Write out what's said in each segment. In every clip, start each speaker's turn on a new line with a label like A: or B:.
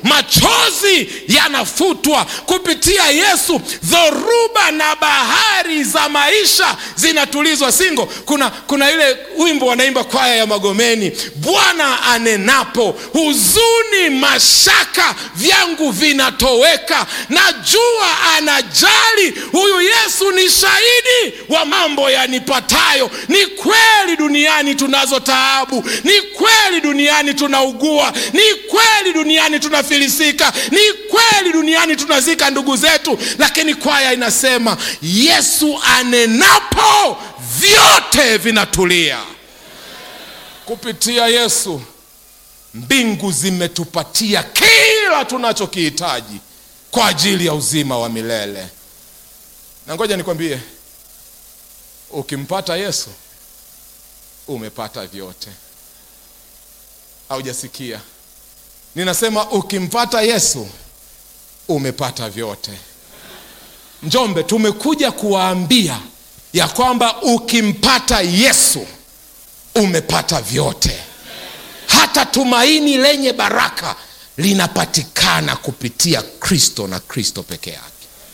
A: machozi yanafutwa kupitia yesu dhoruba na bahari za maisha zinatulizwa singo kuna kuna ile wimbo wanaimba kwaya ya magomeni bwana anenapo huzuni mashaka vyangu vinatoweka najua anajali huyu yesu ni shahidi wa mambo yanipatayo ni kweli duniani tunazo taabu ni kweli duniani tunaugua ni kweli duniani tunafilisika ni kweli duniani tunazika ndugu zetu lakini kwaya inasema yesu anenapo vyote vinatulia kupitia yesu mbingu zimetupatia kila tunachokihitaji kwa ajili ya uzima wa milele na ngoja nikwambie ukimpata yesu umepata vyote haujasikia ninasema ukimpata yesu umepata vyote njombe tumekuja kuwaambia ya kwamba ukimpata yesu umepata vyote hata tumaini lenye baraka linapatikana kupitia kristo na kristo peke yake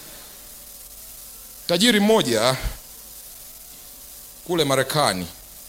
A: tajiri mmoja kule marekani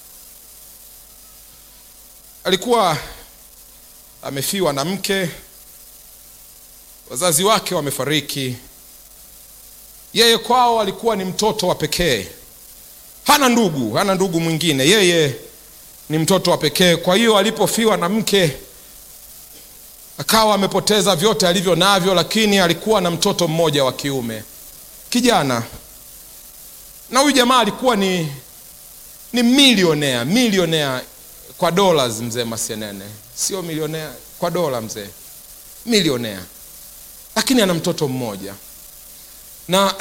A: alikuwa amefiwa na mke wazazi wake wamefariki yeye kwao alikuwa ni mtoto wa pekee hana ndugu hana ndugu mwingine yeye ni mtoto wa pekee kwa hiyo alipofiwa na mke akawa amepoteza vyote alivyo navyo lakini alikuwa na mtoto mmoja wa kiume kijana na huyu jamaa alikuwa ni ni milionea milionea kwa dollars mzee masienene sio milionea kwa dola mzee milionea lakini ana mtoto mmoja na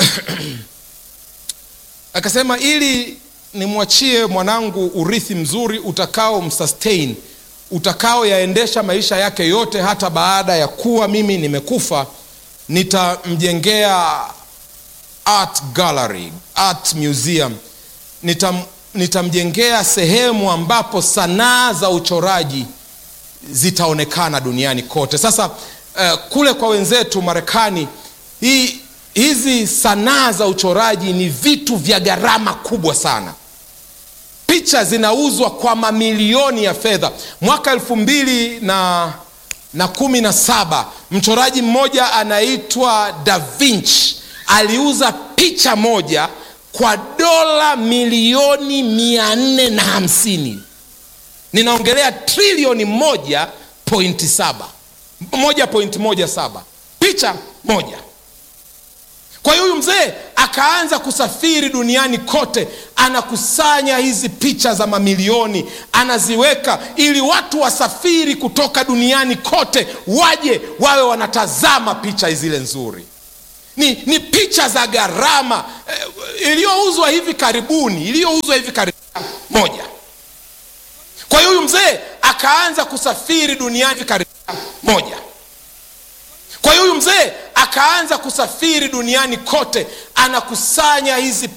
A: akasema ili nimwachie mwanangu urithi mzuri utakao msustain utakao yaendesha maisha yake yote hata baada ya kuwa mimi nimekufa nitamjengea art gallery art museum nitam, nitamjengea sehemu ambapo sanaa za uchoraji zitaonekana duniani kote sasa uh, kule kwa wenzetu marekani hii hizi sanaa za uchoraji ni vitu vya gharama kubwa sana picha zinauzwa kwa mamilioni ya fedha mwaka elfu mbili na na kumi na saba mchoraji mmoja anaitwa da vinci aliuza picha moja kwa dola milioni mia nne na hamsini ninaongelea trilioni moja pointi saba moja pointi moja saba picha moja kwa hiyo huyu mzee akaanza kusafiri duniani kote anakusanya hizi picha za mamilioni anaziweka ili watu wasafiri kutoka duniani kote waje wawe wanatazama picha zile nzuri ni, ni picha za gharama eh, iliyouzwa hivi karibuni iliyouzwa hivi karibuni moja kwa hiyo huyu mzee akaanza kusafiri duniani hivi karibuni moja kwa hiyo huyu mzee akaanza kusafiri duniani kote anakusanya hizi